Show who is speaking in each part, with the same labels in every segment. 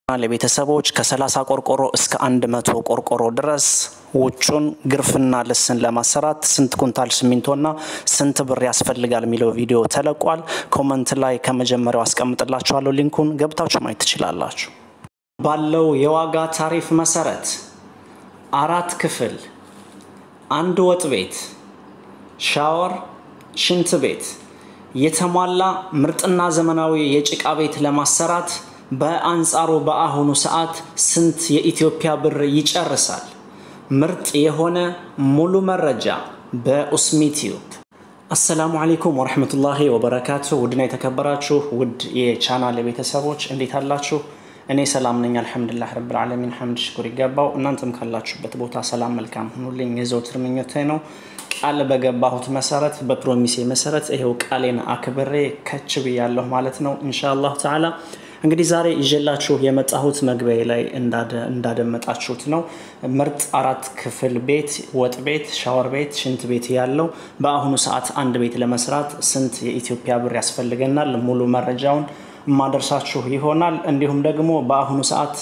Speaker 1: ለቤተሰቦች ከ30 ቆርቆሮ እስከ 100 ቆርቆሮ ድረስ ውጩን ግርፍና ልስን ለማሰራት ስንት ኩንታል ሲሚንቶና ስንት ብር ያስፈልጋል የሚለው ቪዲዮ ተለቋል። ኮመንት ላይ ከመጀመሪያው አስቀምጥላችኋለሁ። ሊንኩን ገብታችሁ ማየት ትችላላችሁ። ባለው የዋጋ ታሪፍ መሰረት አራት ክፍል፣ አንድ ወጥ ቤት፣ ሻወር፣ ሽንት ቤት የተሟላ ምርጥና ዘመናዊ የጭቃ ቤት ለማሰራት በአንጻሩ በአሁኑ ሰዓት ስንት የኢትዮጵያ ብር ይጨርሳል? ምርጥ የሆነ ሙሉ መረጃ በኡስሚ ቲዩብ። አሰላሙ አለይኩም ወረህመቱላሂ ወበረካቱ። ውድና የተከበራችሁ ውድ የቻናል ቤተሰቦች እንዴት አላችሁ? እኔ ሰላም ነኝ፣ አልሐምዱሊላህ ረብል ዓለሚን ሐምድ ሽኩር ይገባው። እናንተም ካላችሁበት ቦታ ሰላም መልካም ሁኑልኝ የዘውትር ምኞቴ ነው። ቃል በገባሁት መሰረት በፕሮሚሴ መሰረት ይሄው ቃሌን አክብሬ ከች ብያለሁ ማለት ነው ኢንሻአላህ ተዓላ። እንግዲህ ዛሬ ይዤላችሁ የመጣሁት መግቢያ ላይ እንዳደመጣችሁት ነው። ምርጥ አራት ክፍል ቤት፣ ወጥ ቤት፣ ሻወር ቤት፣ ሽንት ቤት ያለው በአሁኑ ሰዓት አንድ ቤት ለመስራት ስንት የኢትዮጵያ ብር ያስፈልገናል? ሙሉ መረጃውን የማደርሳችሁ ይሆናል። እንዲሁም ደግሞ በአሁኑ ሰዓት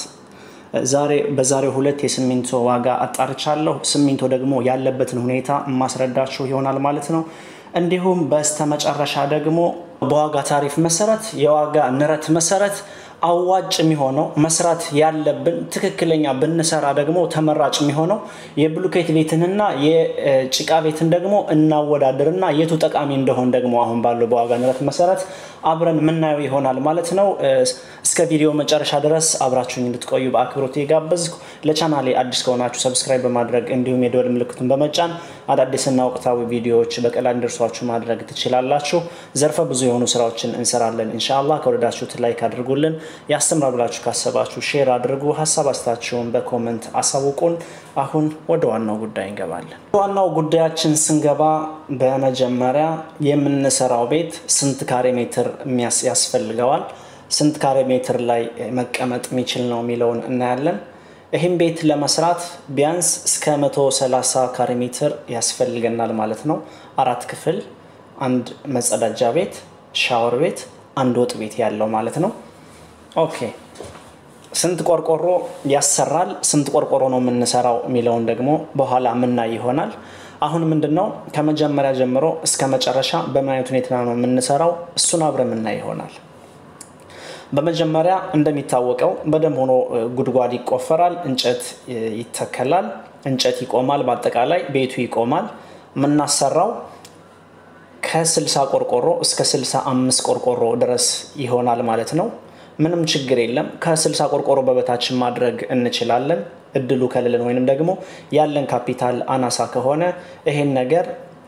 Speaker 1: ዛሬ በዛሬው ሁለት የሲሚንቶ ዋጋ አጣርቻለሁ። ሲሚንቶ ደግሞ ያለበትን ሁኔታ የማስረዳችሁ ይሆናል ማለት ነው። እንዲሁም በስተመጨረሻ ደግሞ በዋጋ ታሪፍ መሰረት የዋጋ ንረት መሰረት አዋጭ የሚሆነው መስራት ያለብን ትክክለኛ ብንሰራ ደግሞ ተመራጭ የሚሆነው የብሎኬት ቤትንና የጭቃ ቤትን ደግሞ እናወዳድርና የቱ ጠቃሚ እንደሆን ደግሞ አሁን ባለው በዋጋ ንረት መሰረት አብረን የምናየው ይሆናል ማለት ነው። እስከ ቪዲዮ መጨረሻ ድረስ አብራችሁኝ እንድትቆዩ በአክብሮት የጋበዝኩ። ለቻናሌ አዲስ ከሆናችሁ ሰብስክራይብ በማድረግ እንዲሁም የደወል ምልክቱን በመጫን አዳዲስና ወቅታዊ ቪዲዮዎች በቀላል እንዲደርሷችሁ ማድረግ ትችላላችሁ። ዘርፈ ብዙ የሆኑ ስራዎችን እንሰራለን። ኢንሻአላህ ከወደዳችሁት ላይክ አድርጉልን። ያስተምራል ብላችሁ ካሰባችሁ ሼር አድርጉ። ሀሳብ አስተያየታችሁን በኮመንት አሳውቁን። አሁን ወደ ዋናው ጉዳይ እንገባለን። ዋናው ጉዳያችን ስንገባ በመጀመሪያ የምንሰራው ቤት ስንት ካሬ ሜትር ያስፈልገዋል፣ ስንት ካሬ ሜትር ላይ መቀመጥ የሚችል ነው የሚለውን እናያለን። ይህም ቤት ለመስራት ቢያንስ እስከ 130 ካሬ ሜትር ያስፈልገናል ማለት ነው። አራት ክፍል፣ አንድ መጸዳጃ ቤት፣ ሻወር ቤት፣ አንድ ወጥ ቤት ያለው ማለት ነው። ኦኬ ስንት ቆርቆሮ ያሰራል፣ ስንት ቆርቆሮ ነው የምንሰራው የሚለውን ደግሞ በኋላ የምናይ ይሆናል። አሁን ምንድን ነው ከመጀመሪያ ጀምሮ እስከ መጨረሻ በምን አይነት ሁኔታ ነው የምንሰራው እሱን አብረ የምናይ ይሆናል። በመጀመሪያ እንደሚታወቀው በደንብ ሆኖ ጉድጓድ ይቆፈራል፣ እንጨት ይተከላል፣ እንጨት ይቆማል፣ በአጠቃላይ ቤቱ ይቆማል። የምናሰራው ከ60 ቆርቆሮ እስከ 65 ቆርቆሮ ድረስ ይሆናል ማለት ነው። ምንም ችግር የለም። ከ60 ቆርቆሮ በበታችን ማድረግ እንችላለን። እድሉ ከሌለን ወይንም ደግሞ ያለን ካፒታል አናሳ ከሆነ ይሄን ነገር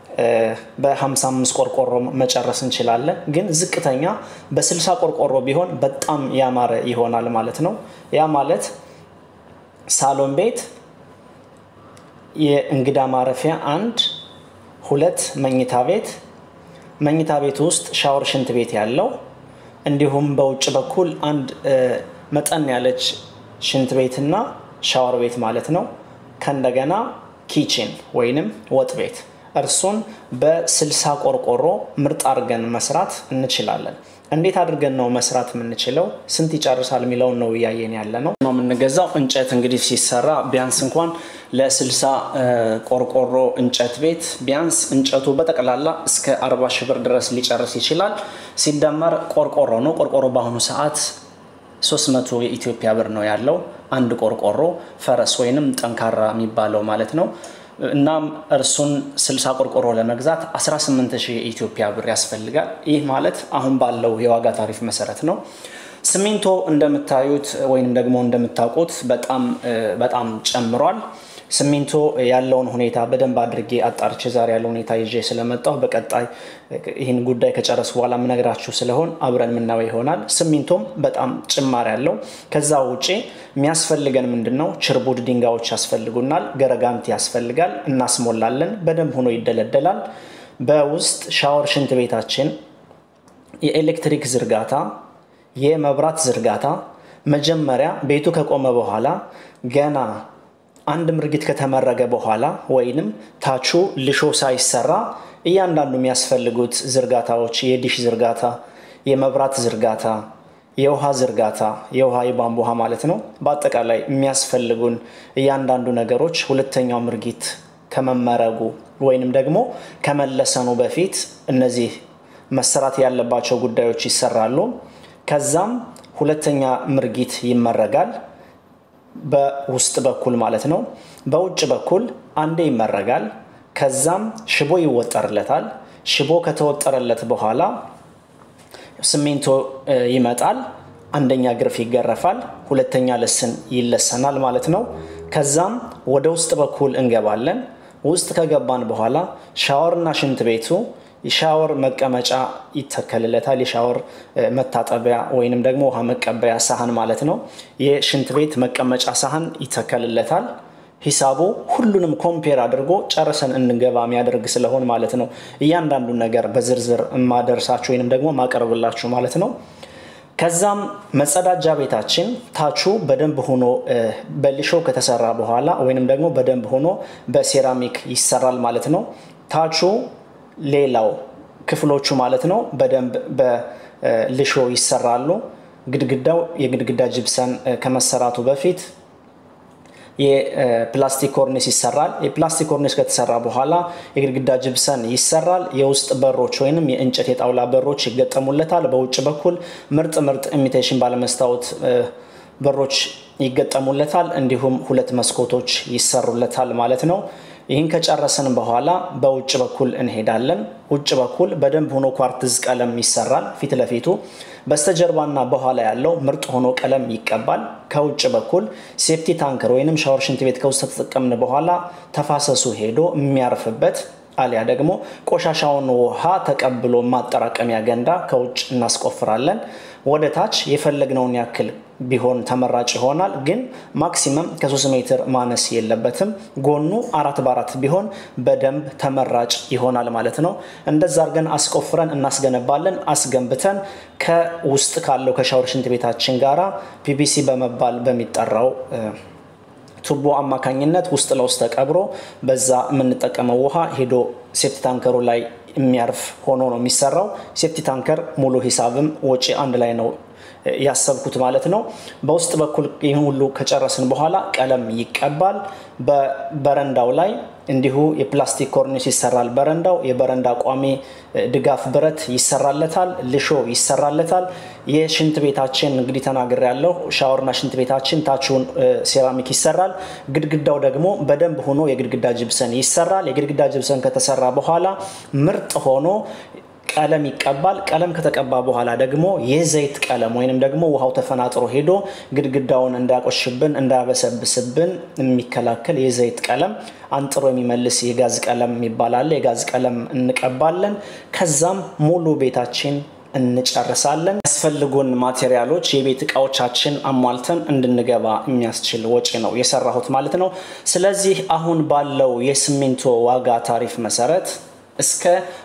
Speaker 1: በ55 ቆርቆሮ መጨረስ እንችላለን። ግን ዝቅተኛ በ60 ቆርቆሮ ቢሆን በጣም ያማረ ይሆናል ማለት ነው። ያ ማለት ሳሎን ቤት፣ የእንግዳ ማረፊያ አንድ፣ ሁለት መኝታ ቤት፣ መኝታ ቤት ውስጥ ሻወር፣ ሽንት ቤት ያለው እንዲሁም በውጭ በኩል አንድ መጠን ያለች ሽንት ቤትና ሻወር ቤት ማለት ነው። ከእንደገና ኪችን ወይንም ወጥ ቤት እርሱን በስልሳ ቆርቆሮ ምርጥ አድርገን መስራት እንችላለን። እንዴት አድርገን ነው መስራት የምንችለው? ስንት ይጨርሳል የሚለውን ነው እያየን ያለ ነው ነው የምንገዛው እንጨት እንግዲህ ሲሰራ ቢያንስ እንኳን ለስልሳ ቆርቆሮ እንጨት ቤት ቢያንስ እንጨቱ በጠቅላላ እስከ አርባ ሺህ ብር ድረስ ሊጨርስ ይችላል። ሲደመር ቆርቆሮ ነው። ቆርቆሮ በአሁኑ ሰዓት 300 የኢትዮጵያ ብር ነው ያለው አንድ ቆርቆሮ ፈረስ ወይንም ጠንካራ የሚባለው ማለት ነው። እናም እርሱን 60 ቆርቆሮ ለመግዛት 18000 የኢትዮጵያ ብር ያስፈልጋል። ይህ ማለት አሁን ባለው የዋጋ ታሪፍ መሰረት ነው። ሲሚንቶ እንደምታዩት ወይም ደግሞ እንደምታውቁት በጣም በጣም ጨምሯል። ሲሚንቶ ያለውን ሁኔታ በደንብ አድርጌ አጣርቼ ዛሬ ያለው ሁኔታ ይዤ ስለመጣሁ በቀጣይ ይህን ጉዳይ ከጨረሱ በኋላ የምነግራችሁ ስለሆን አብረን የምናየው ይሆናል። ሲሚንቶም በጣም ጭማሪ ያለው። ከዛ ውጪ የሚያስፈልገን ምንድን ነው? ችርቡድ ድንጋዮች ያስፈልጉናል። ገረጋንቲ ያስፈልጋል። እናስሞላለን። በደንብ ሆኖ ይደለደላል። በውስጥ ሻወር፣ ሽንት ቤታችን የኤሌክትሪክ ዝርጋታ፣ የመብራት ዝርጋታ መጀመሪያ ቤቱ ከቆመ በኋላ ገና አንድ ምርጊት ከተመረገ በኋላ ወይንም ታቹ ልሾ ሳይሰራ እያንዳንዱ የሚያስፈልጉት ዝርጋታዎች የዲሽ ዝርጋታ፣ የመብራት ዝርጋታ፣ የውሃ ዝርጋታ፣ የውሃ የቧንቧ ውሃ ማለት ነው። በአጠቃላይ የሚያስፈልጉን እያንዳንዱ ነገሮች ሁለተኛው ምርጊት ከመመረጉ ወይንም ደግሞ ከመለሰኑ በፊት እነዚህ መሰራት ያለባቸው ጉዳዮች ይሰራሉ። ከዛም ሁለተኛ ምርጊት ይመረጋል፣ በውስጥ በኩል ማለት ነው። በውጭ በኩል አንዴ ይመረጋል። ከዛም ሽቦ ይወጠርለታል። ሽቦ ከተወጠረለት በኋላ ሲሚንቶ ይመጣል። አንደኛ ግርፍ ይገረፋል፣ ሁለተኛ ልስን ይለሰናል ማለት ነው። ከዛም ወደ ውስጥ በኩል እንገባለን። ውስጥ ከገባን በኋላ ሻወርና ሽንት ቤቱ የሻወር መቀመጫ ይተከልለታል። የሻወር መታጠቢያ ወይንም ደግሞ ውሃ መቀበያ ሳህን ማለት ነው። የሽንት ቤት መቀመጫ ሳህን ይተከልለታል። ሂሳቡ ሁሉንም ኮምፔር አድርጎ ጨርሰን እንገባ የሚያደርግ ስለሆን ማለት ነው። እያንዳንዱን ነገር በዝርዝር ማደርሳችሁ ወይንም ደግሞ ማቀርብላችሁ ማለት ነው። ከዛም መጸዳጃ ቤታችን ታቹ በደንብ ሆኖ በሊሾ ከተሰራ በኋላ ወይንም ደግሞ በደንብ ሆኖ በሴራሚክ ይሰራል ማለት ነው። ታቹ ሌላው ክፍሎቹ ማለት ነው በደንብ በሊሾ ይሰራሉ። ግድግዳው የግድግዳ ጅብሰን ከመሰራቱ በፊት የፕላስቲክ ኮርኒስ ይሰራል። የፕላስቲክ ኮርኒስ ከተሰራ በኋላ የግድግዳ ጅብሰን ይሰራል። የውስጥ በሮች ወይንም የእንጨት የጣውላ በሮች ይገጠሙለታል። በውጭ በኩል ምርጥ ምርጥ ኢሚቴሽን ባለመስታወት በሮች ይገጠሙለታል። እንዲሁም ሁለት መስኮቶች ይሰሩለታል ማለት ነው። ይህን ከጨረስን በኋላ በውጭ በኩል እንሄዳለን። ውጭ በኩል በደንብ ሆኖ ኳርትዝ ቀለም ይሰራል ፊት ለፊቱ። በስተጀርባና በኋላ ያለው ምርጥ ሆኖ ቀለም ይቀባል። ከውጭ በኩል ሴፍቲ ታንከር ወይንም ሻወር ሽንት ቤት ከውስጥ ተጠቀምን በኋላ ተፋሰሱ ሄዶ የሚያርፍበት አሊያ ደግሞ ቆሻሻውን ውሃ ተቀብሎ ማጠራቀሚያ ገንዳ ከውጭ እናስቆፍራለን። ወደ ታች የፈለግነውን ያክል ቢሆን ተመራጭ ይሆናል። ግን ማክሲመም ከ3 ሜትር ማነስ የለበትም። ጎኑ አራት በአራት ቢሆን በደንብ ተመራጭ ይሆናል ማለት ነው። እንደዛ አድርገን አስቆፍረን እናስገነባለን። አስገንብተን ከውስጥ ካለው ከሻወር ሽንት ቤታችን ጋራ ፒቢሲ በመባል በሚጠራው ቱቦ አማካኝነት ውስጥ ለውስጥ ተቀብሮ በዛ የምንጠቀመው ውሃ ሄዶ ሴፍቲ ታንከሩ ላይ የሚያርፍ ሆኖ ነው የሚሰራው። ሴፍቲ ታንከር ሙሉ ሂሳብም ወጪ አንድ ላይ ነው ያሰብኩት ማለት ነው። በውስጥ በኩል ይህን ሁሉ ከጨረስን በኋላ ቀለም ይቀባል። በበረንዳው ላይ እንዲሁ የፕላስቲክ ኮርኒስ ይሰራል። በረንዳው የበረንዳ ቋሚ ድጋፍ ብረት ይሰራለታል። ልሾ ይሰራለታል። የሽንት ቤታችን እንግዲህ ተናግር ያለው ሻወርና ሽንት ቤታችን ታችሁን ሴራሚክ ይሰራል። ግድግዳው ደግሞ በደንብ ሆኖ የግድግዳ ጅብሰን ይሰራል። የግድግዳ ጅብሰን ከተሰራ በኋላ ምርጥ ሆኖ ቀለም ይቀባል። ቀለም ከተቀባ በኋላ ደግሞ የዘይት ቀለም ወይንም ደግሞ ውሃው ተፈናጥሮ ሄዶ ግድግዳውን እንዳያቆሽብን እንዳያበሰብስብን የሚከላከል የዘይት ቀለም አንጥሮ የሚመልስ የጋዝ ቀለም የሚባል አለ። የጋዝ ቀለም እንቀባለን። ከዛም ሙሉ ቤታችን እንጨርሳለን። ያስፈልጉን ማቴሪያሎች የቤት እቃዎቻችን አሟልተን እንድንገባ የሚያስችል ወጪ ነው የሰራሁት ማለት ነው። ስለዚህ አሁን ባለው የሲሚንቶ ዋጋ ታሪፍ መሰረት እስከ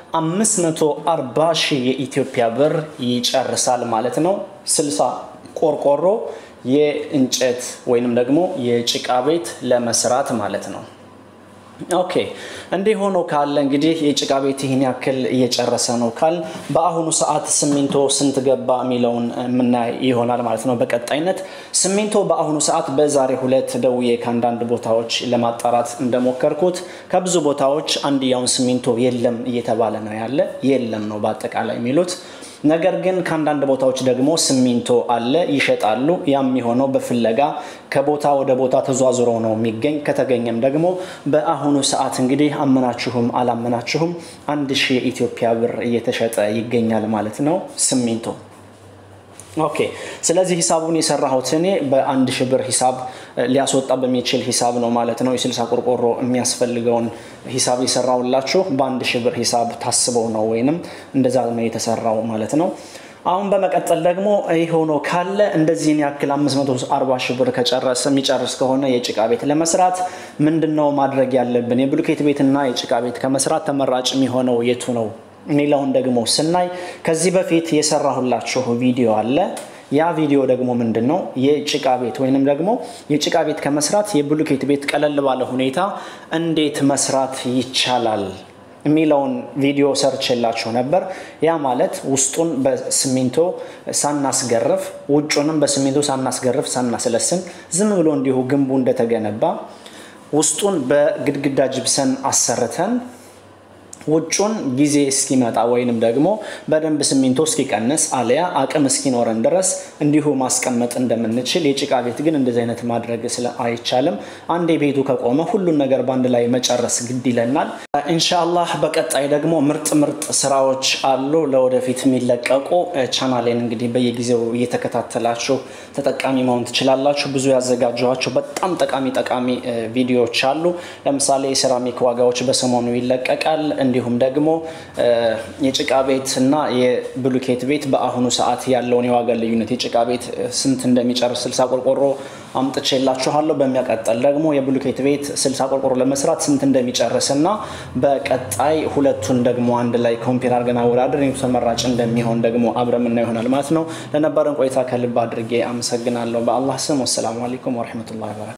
Speaker 1: 540 ሺህ የኢትዮጵያ ብር ይጨርሳል ማለት ነው። 60 ቆርቆሮ የእንጨት ወይንም ደግሞ የጭቃ ቤት ለመስራት ማለት ነው። ኦኬ እንዲህ ሆኖ ካለ እንግዲህ የጭቃ ቤት ይህን ያክል እየጨረሰ ነው ካል በአሁኑ ሰዓት ሲሚንቶ ስንት ገባ የሚለውን የምናይ ይሆናል ማለት ነው። በቀጣይነት ሲሚንቶ በአሁኑ ሰዓት በዛሬ ሁለት ደውዬ ከአንዳንድ ቦታዎች ለማጣራት እንደሞከርኩት ከብዙ ቦታዎች አንድያውን ሲሚንቶ የለም እየተባለ ነው ያለ። የለም ነው በአጠቃላይ የሚሉት ነገር ግን ከአንዳንድ ቦታዎች ደግሞ ሲሚንቶ አለ ይሸጣሉ። ያም የሆነው በፍለጋ ከቦታ ወደ ቦታ ተዟዙሮ ነው የሚገኝ። ከተገኘም ደግሞ በአሁኑ ሰዓት እንግዲህ አመናችሁም አላመናችሁም አንድ ሺህ የኢትዮጵያ ብር እየተሸጠ ይገኛል ማለት ነው ሲሚንቶ። ኦኬ ስለዚህ ሂሳቡን የሰራሁት እኔ በአንድ ሺህ ብር ሂሳብ ሊያስወጣ በሚችል ሂሳብ ነው ማለት ነው። የስልሳ ቆርቆሮ የሚያስፈልገውን ሂሳብ የሰራውላችሁ በአንድ ሺህ ብር ሂሳብ ታስበው ነው ወይንም እንደዛ ነው የተሰራው ማለት ነው። አሁን በመቀጠል ደግሞ ይህ ሆኖ ካለ እንደዚህን ያክል 540 ሺህ ብር ከጨረሰ የሚጨርስ ከሆነ የጭቃ ቤት ለመስራት ምንድን ነው ማድረግ ያለብን? የብሎኬት ቤትና የጭቃ ቤት ከመስራት ተመራጭ የሚሆነው የቱ ነው የሚለውን ደግሞ ስናይ ከዚህ በፊት የሰራሁላችሁ ቪዲዮ አለ። ያ ቪዲዮ ደግሞ ምንድን ነው የጭቃ ቤት ወይንም ደግሞ የጭቃ ቤት ከመስራት የብሎኬት ቤት ቀለል ባለ ሁኔታ እንዴት መስራት ይቻላል የሚለውን ቪዲዮ ሰርች የላችሁ ነበር። ያ ማለት ውስጡን በሲሚንቶ ሳናስገርፍ ውጩንም በሲሚንቶ ሳናስገርፍ ሳናስለስን ዝም ብሎ እንዲሁ ግንቡ እንደተገነባ ውስጡን በግድግዳ ጅብሰን አሰርተን ውጩን ጊዜ እስኪመጣ ወይንም ደግሞ በደንብ ሲሚንቶ እስኪቀንስ አሊያ አቅም እስኪኖረን ድረስ እንዲሁ ማስቀመጥ እንደምንችል፣ የጭቃ ቤት ግን እንደዚህ አይነት ማድረግ ስለ አይቻልም። አንዴ ቤቱ ከቆመ ሁሉን ነገር በአንድ ላይ መጨረስ ግድ ይለናል። ኢንሻአላህ በቀጣይ ደግሞ ምርጥ ምርጥ ስራዎች አሉ ለወደፊት የሚለቀቁ። ቻናሌን እንግዲህ በየጊዜው እየተከታተላችሁ ተጠቃሚ መሆን ትችላላችሁ። ብዙ ያዘጋጀኋቸው በጣም ጠቃሚ ጠቃሚ ቪዲዮዎች አሉ። ለምሳሌ የሴራሚክ ዋጋዎች በሰሞኑ ይለቀቃል። እንዲሁም ደግሞ የጭቃ ቤት እና የብሉኬት ቤት በአሁኑ ሰዓት ያለውን የዋጋ ልዩነት የጭቃ ቤት ስንት እንደሚጨርስ ስልሳ ቆርቆሮ አምጥቼላችኋለሁ። በሚያቀጠል ደግሞ የብሉኬት ቤት ስልሳ ቆርቆሮ ለመስራት ስንት እንደሚጨርስ እና በቀጣይ ሁለቱን ደግሞ አንድ ላይ ኮምፔር አድርገን አወዳደር ተመራጭ እንደሚሆን ደግሞ አብረን የምናየው ይሆናል ማለት ነው። ለነበረን ቆይታ ከልብ አድርጌ አመሰግናለሁ። በአላህ ስም ወሰላሙ አለይኩም ወረሕመቱላሂ ወበረካቱ።